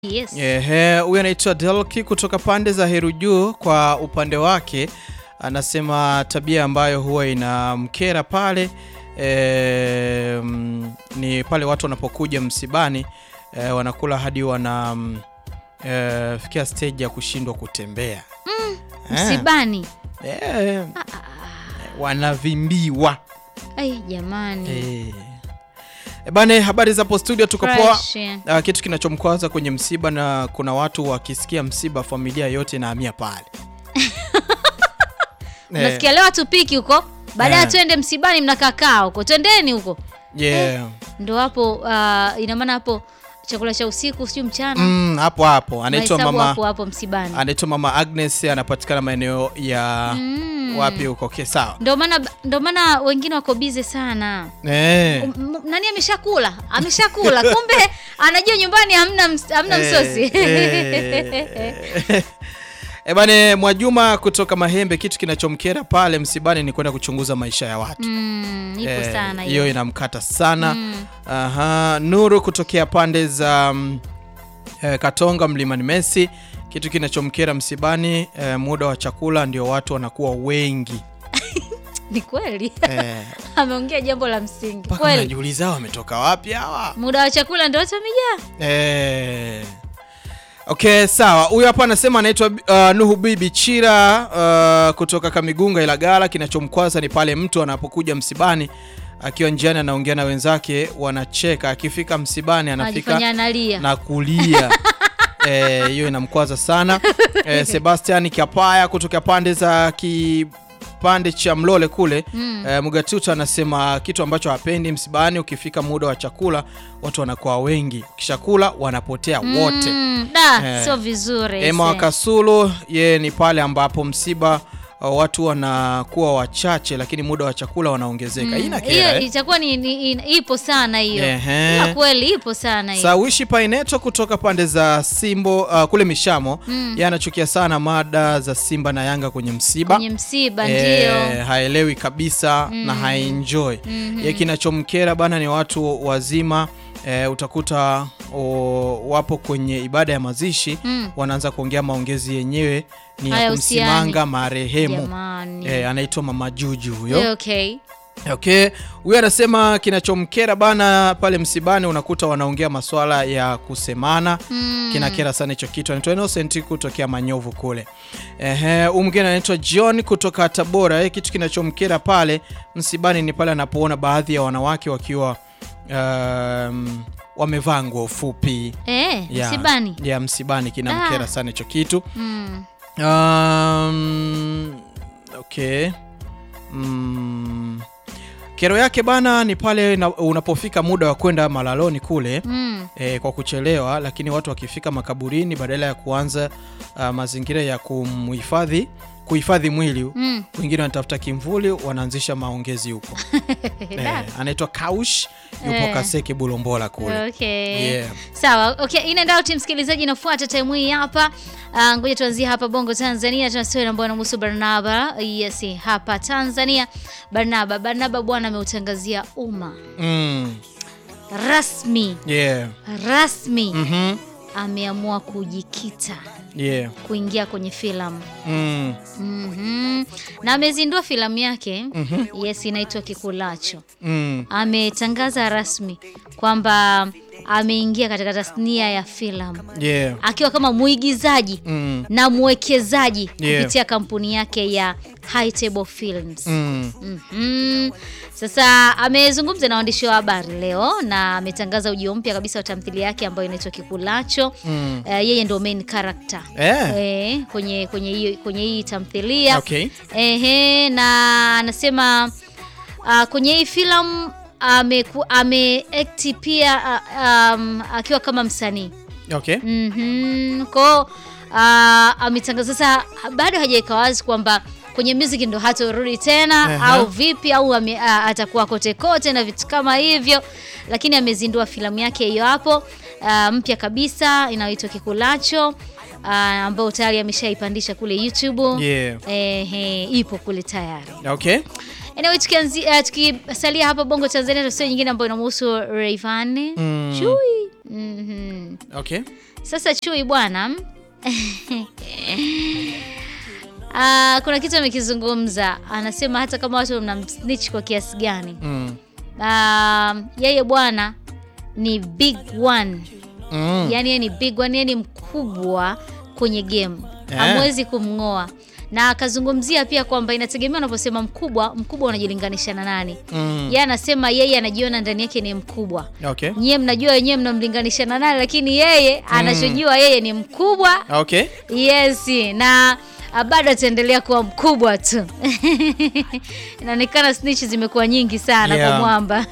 Yes. Ehe, huyu anaitwa Delki kutoka pande za Heru Juu. Kwa upande wake anasema tabia ambayo huwa inamkera pale e, mm, ni pale watu wanapokuja msibani e, wanakula hadi wana mm, e, fikia stage ya kushindwa kutembea Eh, Msibani. eh, wanavimbiwa Ai jamani. Eh. E bane, habari zapo studio, tuko poa. Fresh. Ah, kitu kinachomkwaza kwenye msiba na kuna watu wakisikia msiba familia yote inahamia pale. Eh, Nasikia leo hatupiki huko. Baadaye Eh. twende msibani mnakakaa huko. Twendeni huko. yeah. Ndo hapo uh, ina maana hapo chakula cha usiku sio mchana. Mm, hapo hapo anaitwa Mahesabu mama hapo hapo msibani. anaitwa mama Agnes anapatikana maeneo ya Mm. wapi huko? Okay, sawa. Ndo maana ndo maana wengine wako bize sana. Eh. M- m- nani ameshakula? Ameshakula. Kumbe anajua nyumbani hamna ms- hamna msosi. Eh, eh, bane Mwajuma kutoka Mahembe, kitu kinachomkera pale msibani ni kwenda kuchunguza maisha ya watu. Mm, ipo Eh, sana hiyo hiyo. inamkata sana. Mm. Aha, Nuru kutokea pande za mm, eh, Katonga Mlimani Messi, kitu kinachomkera msibani eh, muda wa chakula ndio watu wanakuwa wengi Ni kweli. eh, Ameongea jambo la msingi. mpaka Kweli. unajiuliza wametoka wapi hawa Muda wa chakula ndio watu wamejaa. eh. Okay, sawa. Huyu hapa anasema anaitwa uh, Nuhu Bibi Chira uh, kutoka Kamigunga Ilagala. Kinachomkwaza ni pale mtu anapokuja msibani akiwa njiani anaongea na wenzake wanacheka, akifika msibani anafika Anajifanya analia. na kulia Eh, hiyo inamkwaza sana eh, Sebastian Kiapaya kutoka pande za kipande cha Mlole kule Mm. eh, Mugatuta anasema kitu ambacho hapendi msibani, ukifika muda wa chakula watu wanakuwa wengi, ukishakula wanapotea wote. Mm, da, Eh. sio vizuri. Emma ise. Wakasulu ye ni pale ambapo msiba uh, watu wanakuwa wachache, lakini muda wa chakula wanaongezeka. Hii Mm, inakera, hiyo eh? itakuwa ni, ni, ni ipo sana hiyo. Ehe. Ila kweli ipo sana hiyo. Sawishi Paineto kutoka pande za Simbo uh, kule Mishamo Mm. yeye anachukia sana mada za Simba na Yanga kwenye msiba Kwenye msiba ndio. Eh, haelewi kabisa na haenjoy ye kinachomkera bana ni watu wazima eh, utakuta o, wapo kwenye ibada ya mazishi Mm. wanaanza kuongea maongezi yenyewe ni ya Hayahusiani. kumsimanga marehemu Jamani. eh, anaitwa Mama Juju huyo Eh, Okay. Okay, huyu anasema kinachomkera bana pale msibani, unakuta wanaongea maswala ya kusemana Mm. kinakera sana hicho kitu. Anaitwa Innocent kutokea Manyovu kule. Ehe, huyu mwingine anaitwa John kutoka Tabora. Eh, kitu kinachomkera pale msibani ni pale anapoona baadhi ya wanawake wakiwa um, wamevaa nguo fupi Eh, ya, msibani. ya msibani kinamkera Ah. sana hicho kitu. Mm. Um, okay. Mm. Kero yake bana ni pale na, unapofika muda wa kwenda malaloni kule Mm. e, kwa kuchelewa, lakini watu wakifika makaburini badala ya kuanza uh, mazingira ya kumhifadhi kuhifadhi mwili Mm. wengine wanatafuta kimvuli, wanaanzisha maongezi huko. Da. e, anaitwa Kaush yupo Eh. Kaseke Bulombola kule. Okay. Yeah. Sawa. Okay, in and out msikilizaji inafuata time hii hapa. Ah, ngoja tuanzie hapa Bongo Tanzania tuna story ambayo inamhusu Barnaba. Yes, hapa Tanzania. Barnaba, Barnaba bwana ameutangazia umma Mm. rasmi Yeah. rasmi Mhm. ameamua kujikita Yeah. kuingia kwenye filamu. Mm. Mhm. Na amezindua filamu yake. Mhm. Yes, inaitwa Kikulacho. Mm. Ametangaza rasmi kwamba ameingia katika tasnia ya filamu Yeah. akiwa kama mwigizaji Mm. na mwekezaji Yeah. kupitia kampuni yake ya High Table Films. Mm. Mhm. Sasa amezungumza na waandishi wa habari leo na ametangaza ujio mpya kabisa wa tamthilia yake ambayo inaitwa Kikulacho. Mm. Eh, yeye ndo main character Eh. eh, kwenye kwenye hii kwenye hii tamthilia Okay. Ehe, na anasema uh, kwenye hii filamu ameku- ameact pia uh, um, akiwa kama msanii Okay. mm-hmm. kwao uh, ametangaza sasa, bado hajaweka wazi kwamba kwenye music ndo hatorudi tena Aha. au vipi au ame, uh, atakuwa kote kote na vitu kama hivyo, lakini amezindua filamu yake hiyo hapo uh, mpya kabisa inayoitwa Kikulacho uh, ambayo tayari ameshaipandisha kule YouTube Yeah. Ehe, ipo kule tayari. Okay. Anyway, tukianzi, uh, tukisalia hapa Bongo Tanzania, tuna story nyingine ambayo inamhusu Rayvanny Mm. Chui. Mhm. Okay. Sasa chui bwana Ah, kuna kitu amekizungumza, anasema hata kama watu mnamsnitch kwa kiasi gani, Mm. ah, yeye bwana ni big one Mm. yani yeye ni big one, yeye ni mkubwa kwenye game, Eh. hamwezi kumng'oa. Na akazungumzia pia kwamba inategemea unaposema mkubwa, mkubwa unajilinganisha na nani? Mm. Yeye anasema yeye anajiona ndani yake ni mkubwa, Okay. nyie mnajua wenyewe mnamlinganisha na nani, lakini yeye anachojua yeye ni mkubwa. Okay. Yes, na ah, bado ataendelea kuwa mkubwa tu. Inaonekana snitch zimekuwa nyingi sana Yeah. kwa mwamba.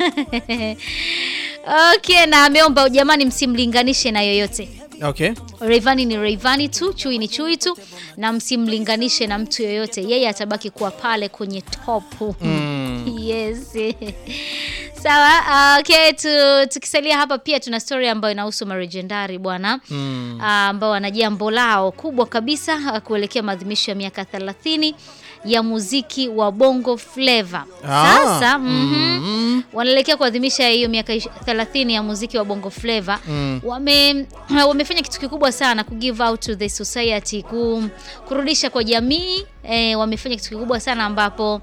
Okay, na ameomba jamani, msimlinganishe na yoyote. Okay. Rayvanny ni Rayvanny tu, Chui ni Chui tu, na msimlinganishe na mtu yoyote. Yeye atabaki kuwa pale kwenye top. Mm. Yes. Sawa, ah, okay, tu, tukisalia hapa pia tuna story ambayo inahusu marejendari bwana Mm. ah, ambao wana jambo lao kubwa kabisa ah, kuelekea maadhimisho ya miaka 30 ya muziki wa Bongo Flava. Ah. Sasa mhm, Mm. wanaelekea kuadhimisha hiyo miaka ish- 30 ya muziki wa Bongo Flava. Mm. Wame wamefanya kitu kikubwa sana ku give out to the society, ku, kurudisha kwa jamii eh, wamefanya kitu kikubwa sana ambapo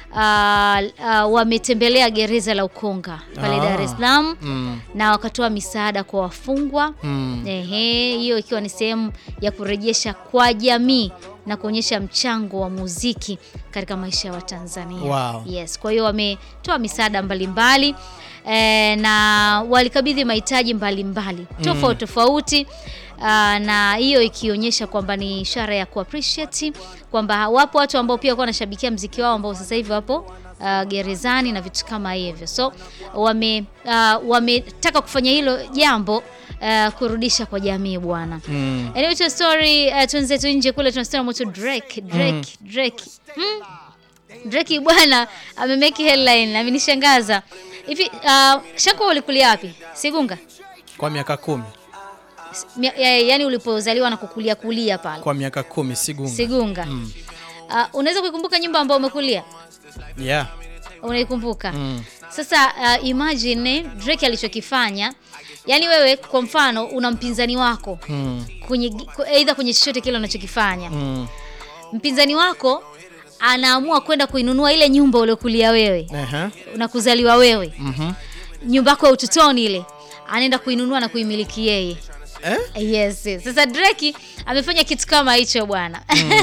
ah, ah, wametembelea gereza la Ukonga pale Ah. Dar es Salaam Mm. na wakatoa misaada kwa wafungwa Mm. Ehe, hiyo ikiwa ni sehemu ya kurejesha kwa jamii na kuonyesha mchango wa muziki katika maisha ya Watanzania. Wow. Yes, kwa hiyo wametoa misaada mbalimbali e, na walikabidhi mahitaji mbalimbali tofauti tofauti. Ah, na hiyo ikionyesha kwamba ni ishara ya kuappreciate kwamba wapo watu ambao pia walikuwa wanashabikia mziki wao ambao sasa hivi wapo ah, gerezani na vitu kama hivyo, so wame ah, wametaka kufanya hilo jambo ah, kurudisha kwa jamii bwana. Mm. Anyway, to story uh, twenzetu nje kule tunasema moto Drake Drake Drake mm. Drake bwana amemeki headline amenishangaza hivi. Uh, Shanko ulikulia wapi? Sigunga Kwa miaka kumi. S- mia- ya- yaani ulipozaliwa na kukulia kulia pale Kwa miaka kumi Sigunga. Sigunga. Mm. Uh, unaweza kuikumbuka nyumba ambayo umekulia? Yeah. Unaikumbuka? Mm. Sasa uh, imagine Drake alichokifanya, yaani wewe kwa mfano una mpinzani wako Mm. kwenye aidha kwenye chochote kile unachokifanya Mm. mpinzani wako anaamua kwenda kuinunua ile nyumba uliokulia wewe Aha. na kuzaliwa wewe, Mhm. nyumba yako ya utotoni ile, anaenda kuinunua na kuimiliki yeye. Eh? Yes, yes. Sasa Drake amefanya kitu kama hicho bwana.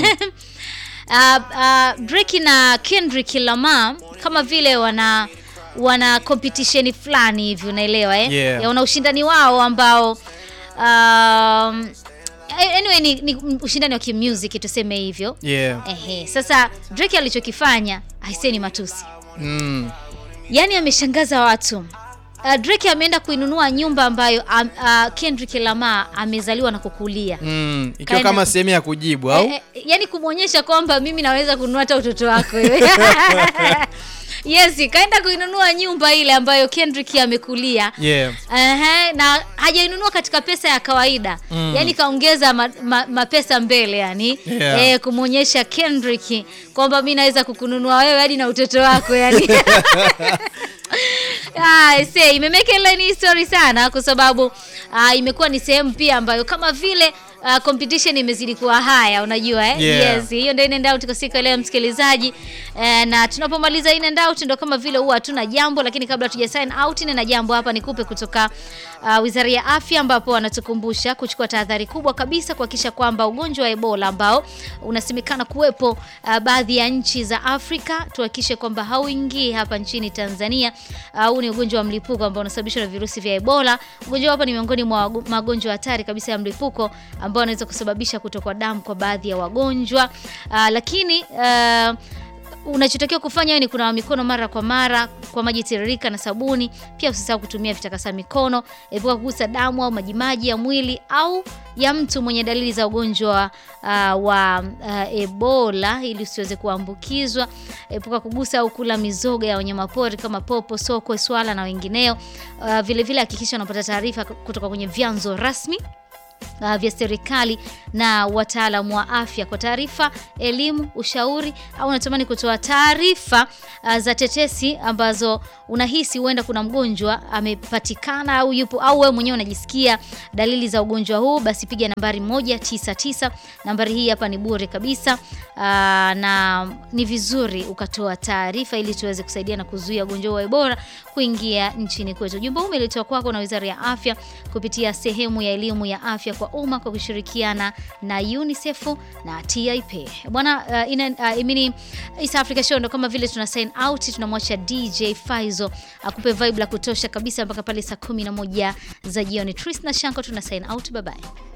Uh, uh, Drake na Kendrick Lamar kama vile wana wana competition fulani hivi unaelewa eh? Yeah. Ya wana ushindani wao ambao um, anyway ni, ni ushindani wa kimusic tuseme hivyo. Yeah. Ehe, sasa Drake alichokifanya aisee ni matusi, Mm. yaani ameshangaza watu. Uh, Drake ameenda kuinunua nyumba ambayo um, uh, Kendrick Lamar amezaliwa na kukulia Mm. Ikiwa Kaenda kama ku- sehemu ya kujibu au? Eh, eh, yaani kumwonyesha kwamba mimi naweza kununua hata utoto wako wewe. Yes, kaenda kuinunua nyumba ile ambayo Kendrick amekulia. Yeah. Ehe, na hajainunua katika pesa ya kawaida Mm. yaani kaongeza ma, ma, mapesa mbele yani Yeah. eh, kumwonyesha Kendrick kwamba mi naweza kukununua wewe hadi na utoto wako yani Ah, see, imemeke headline hii story sana kwa sababu ah, imekuwa ni sehemu pia ambayo kama vile ah, competition imezidi kuwa haya unajua eh? Yeah. Yes, hiyo ndio in and out kwa siku ya leo msikilizaji. Eh, na tunapomaliza in and out ndio kama vile huwa hatuna jambo, lakini kabla tuja sign out nina jambo hapa nikupe kutoka uh, Wizara ya Afya ambapo wanatukumbusha kuchukua tahadhari kubwa kabisa kuhakikisha kwamba ugonjwa wa Ebola ambao unasemekana kuwepo uh, baadhi ya nchi za Afrika tuhakikishe kwamba hauingii hapa nchini Tanzania. Uh, Huu ni ugonjwa wa mlipuko ambao unasababishwa na virusi vya Ebola. Ugonjwa hapa ni miongoni mwa wago- magonjwa hatari kabisa ya mlipuko ambao unaweza kusababisha kutokwa damu kwa baadhi ya wagonjwa. Uh, lakini uh, unachotakiwa kufanya wewe ni kunawa mikono mara kwa mara kwa maji tiririka na sabuni. Pia usisahau kutumia vitakasa mikono. Epuka kugusa damu au majimaji ya mwili au ya mtu mwenye dalili za ugonjwa uh, wa uh, Ebola ili usiweze kuambukizwa. Epuka kugusa au kula mizoga ya wanyamapori kama popo, sokwe, swala na wengineo. Uh, vile vile hakikisha unapata taarifa kutoka kwenye vyanzo rasmi uh, vya serikali na wataalamu wa afya kwa taarifa, elimu, ushauri au unatamani kutoa taarifa uh, za tetesi ambazo unahisi huenda kuna mgonjwa amepatikana au yupo au wewe mwenyewe unajisikia dalili za ugonjwa huu, basi piga nambari 199. Nambari hii hapa ni bure kabisa. Aa, na ni vizuri ukatoa taarifa ili tuweze kusaidia na kuzuia ugonjwa wa Ebola kuingia nchini kwetu. Ujumbe huu umeletwa kwako na Wizara ya Afya kupitia sehemu ya elimu ya afya kwa umma kwa kushirikiana na UNICEF na TIP. Bwana uh, ina uh, imini East Africa Show ndo kama vile tuna sign out, tunamwacha DJ Faizo akupe vibe la kutosha kabisa mpaka pale saa 11 za jioni. Tris na Shanko tuna sign out, bye bye.